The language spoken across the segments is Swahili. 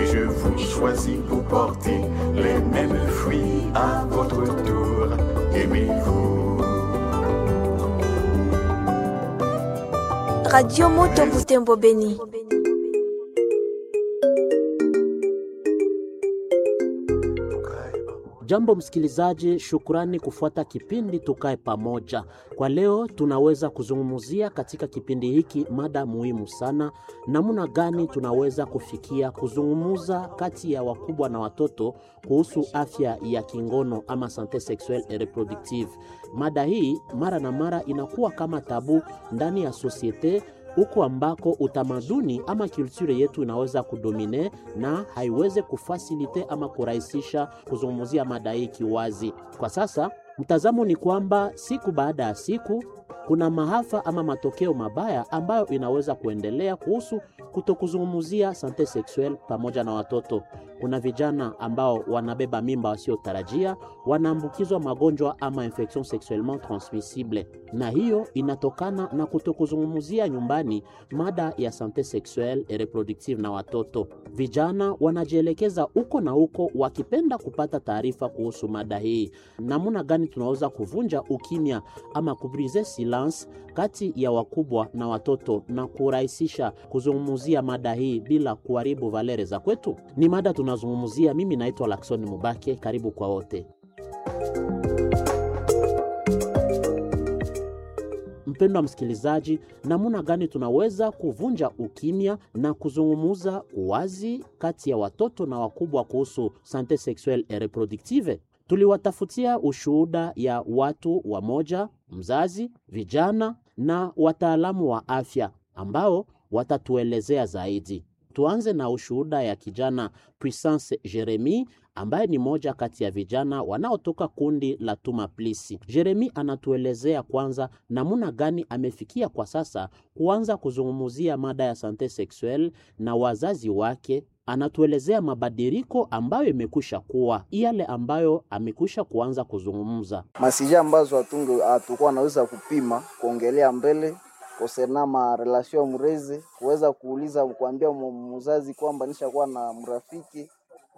je vous choisis pour porter les mêmes fruits à votre tour. Aimez-vous. Radio Moto Butembo Beni. Jambo msikilizaji, shukrani kufuata kipindi Tukae Pamoja. Kwa leo tunaweza kuzungumzia katika kipindi hiki mada muhimu sana, namna gani tunaweza kufikia kuzungumza kati ya wakubwa na watoto kuhusu afya ya kingono ama sante sexuelle et reproductive. Mada hii mara na mara inakuwa kama tabu ndani ya sosiete huko ambako utamaduni ama kulture yetu inaweza kudomine na haiweze kufasilite ama kurahisisha kuzungumzia mada hii kiwazi. Kwa sasa mtazamo ni kwamba siku baada ya siku kuna maafa ama matokeo mabaya ambayo inaweza kuendelea kuhusu kutokuzungumzia sante sexuelle pamoja na watoto. Kuna vijana ambao wanabeba mimba wasiotarajia, wanaambukizwa magonjwa ama infection sexuellement transmissible, na hiyo inatokana na kutokuzungumzia nyumbani mada ya sante sexuelle et reproductive na watoto. Vijana wanajielekeza huko na huko wakipenda kupata taarifa kuhusu mada hii. Namna gani tunaweza kuvunja ukimya ama kubrize silence kati ya wakubwa na watoto na kurahisisha kuzungumzia mada hii bila kuharibu valere za kwetu? Ni mada tunazungumzia. Mimi naitwa Lakson Mubake, karibu kwa wote. Mpendwa msikilizaji, namna gani tunaweza kuvunja ukimya na kuzungumuza wazi kati ya watoto na wakubwa kuhusu sante sexuelle et reproductive? Tuliwatafutia ushuhuda ya watu wamoja, mzazi, vijana na wataalamu wa afya ambao watatuelezea zaidi. Tuanze na ushuhuda ya kijana Puissance Jeremy ambaye ni moja kati ya vijana wanaotoka kundi la Tuma Plisi. Jeremy anatuelezea kwanza namna gani amefikia kwa sasa kuanza kuzungumzia mada ya sante sexuelle na wazazi wake. Anatuelezea mabadiliko ambayo imekwisha kuwa yale ambayo amekwisha kuanza kuzungumza masija ambazo hatunge hatukuwa naweza kupima kuongelea mbele kosena ma relation mrezi kuweza kuuliza kuambia mzazi kwamba nishakuwa na mrafiki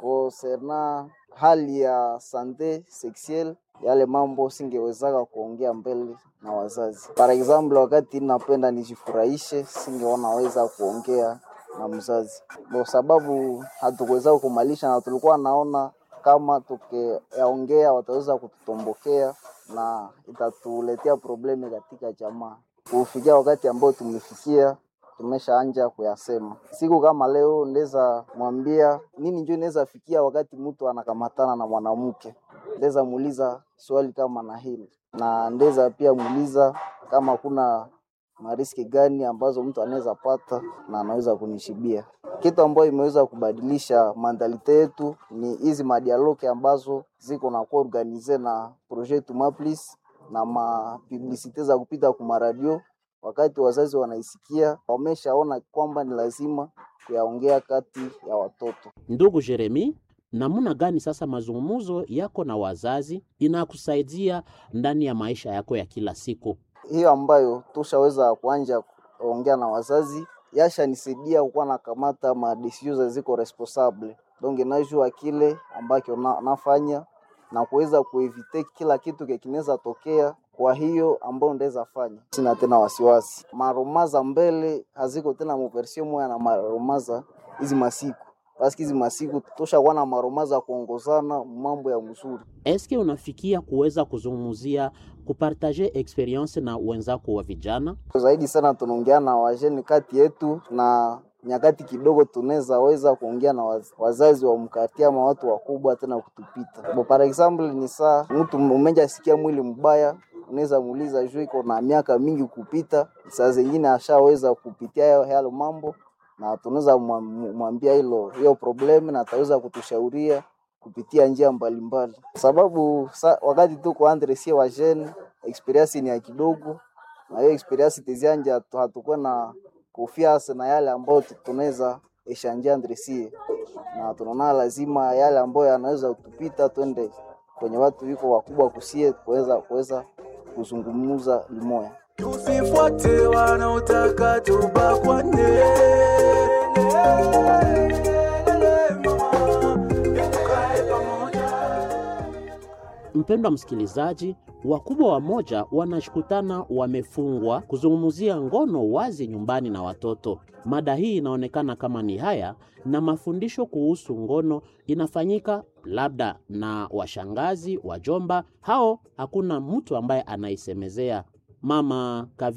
kosena hali ya sante sexuelle yale mambo singewezaka kuongea mbele na wazazi. Par example, wakati napenda nijifurahishe, singeonaweza kuongea na mzazi kwa sababu hatukuweza kumalisha, na tulikuwa naona kama tukiyaongea wataweza kututombokea na itatuletea probleme katika jamaa. Kufikia wakati ambao tumefikia, tumeshaanja kuyasema. Siku kama leo ndeza mwambia nini, njo inaweza fikia wakati mtu anakamatana na mwanamke, ndeza muuliza swali kama na hili, na ndeza pia muuliza kama kuna mariski gani ambazo mtu anaweza pata na anaweza kunishibia. Kitu ambayo imeweza kubadilisha mandalite yetu ni hizi madialoke ambazo ziko na kuwa organize na projet Tumaplis na mapublisite za kupita ku maradio. Wakati wazazi wanaisikia, wameshaona kwamba ni lazima kuyaongea kati ya watoto. Ndugu Jeremi, namna gani sasa mazungumzo yako na wazazi inakusaidia ndani ya maisha yako ya kila siku? hiyo ambayo tushaweza kuanja kuongea na wazazi yashanisaidia kukuwa nakamata madesizio ziko responsable donc najua kile ambacho na, nafanya na kuweza kuevite kila kitu kinaweza tokea. Kwa hiyo ambayo ndaweza fanya, sina tena wasiwasi. Maromaza mbele haziko tena muversio moya na maromaza hizi masiku paski hizi masiku toshakuwa na maromaza kuongozana mambo ya mzuri. Eske unafikia kuweza kuzungumzia kupartaje experience na wenzako wa vijana? Zaidi sana tunaongea na wajeni kati yetu na nyakati kidogo tunaweza weza kuongea na waz, wazazi wa mkati ama watu wakubwa tena kutupita. Bo, par example ni saa mtu umeja sikia mwili mbaya, unaweza muuliza juu iko na miaka mingi kupita, saa zingine ashaweza kupitia yale mambo na tunaweza mwambia hilo hiyo problemu na ataweza kutushauria kupitia njia mbalimbali mbali. Sababu sa, wakati tuko andre sie wajeni experience ni ya kidogo, na hiyo experience tezianja hatukuwa na kufiasa na yale ambayo tunaweza eshanjia andre sie, na tunaona lazima yale ambayo yanaweza kutupita twende kwenye watu wiko wakubwa kusie kuweza kuweza kuzungumza limoya. Tusifuate wanaotaka tubakwane Mpendwa msikilizaji, wakubwa wamoja wanashukutana wamefungwa kuzungumzia ngono wazi nyumbani na watoto. Mada hii inaonekana kama ni haya, na mafundisho kuhusu ngono inafanyika labda na washangazi, wajomba, hao hakuna mtu ambaye anaisemezea. Mama Kavi